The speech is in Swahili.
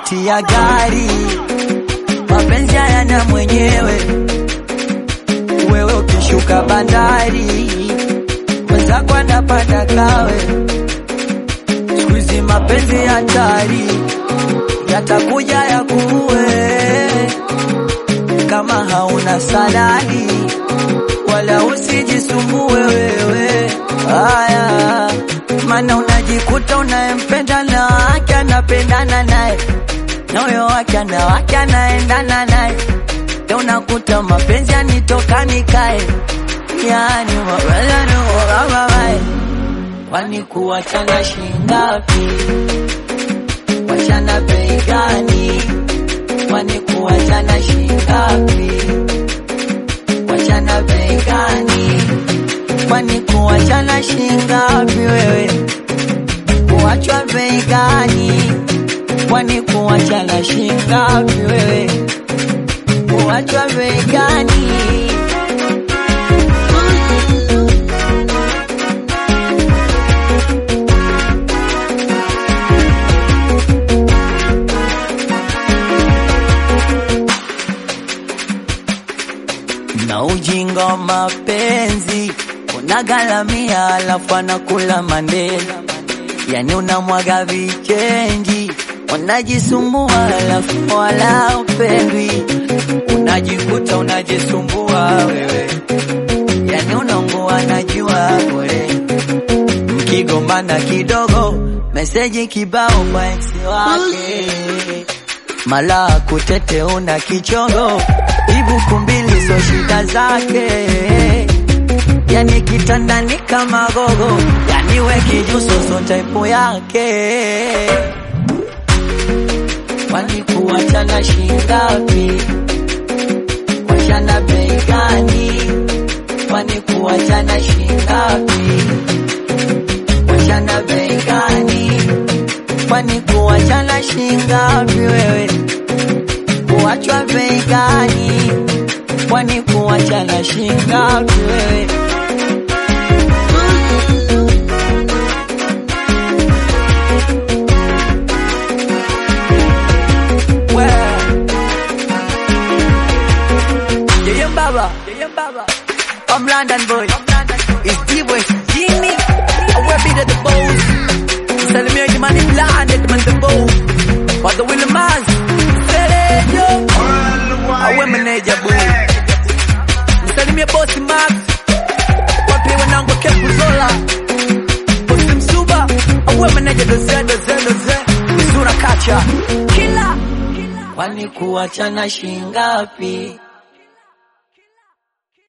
tiketi ya gari, mapenzi hayana mwenyewe. Wewe ukishuka bandari, mwenzako anapanda kawe. Siku hizi mapenzi hatari, yatakuja yakuue kama hauna salari, wala usijisumbue wewe. Haya, maana unajikuta unayempenda na wake anapendana naye na huyo wake ana wake anaendana naye, ndio unakuta mapenzi yanitoka nikae, yani mapenzi kwani kuwachana shingapi? Wachana bei gani? Kwani kuwachana shingapi? Wachana bei gani? Kwani kuwachana shingapi wewe? Kuwachwa bei gani? Kwani kuwachana shingapi wewe? Kuwachwa bei gani? na ujinga wa mapenzi unagalamia, alafu anakula mandela, yani unamwaga vichenji, unajisumbua alafu wala upendwi, unajikuta unajisumbua wewe, yani unaungua najua bure, mkigombana kidogo, meseji kibao kwa ex wake mala kutete una kichongo ibuku mbili so shida zake, yani kitandani kama gogo, yani we kijuso so type yake. Kwani kuwachana shingapi? Wachana bei gani? Kwani kuwachana shingapi? Wachana bei gani? Kwani kuwachana shingapi wewe? Kuwachwa bei gani? Kwani kuwachana shingapi wewe? Yeye baba, yeye baba. I'm London boy. It's D-Boy, Jimmy. I will be the boss. Salimia Jimani London, man the boss. Kwa the Willie Maz. Selejo. Awe meneja boy. Msalimie bosi Max. Wapi wanangu Kepu Zola. Bosi Msuba. Awe meneja doze doze doze. Mzura kacha. Kila. Kwani kuwachana shingapi?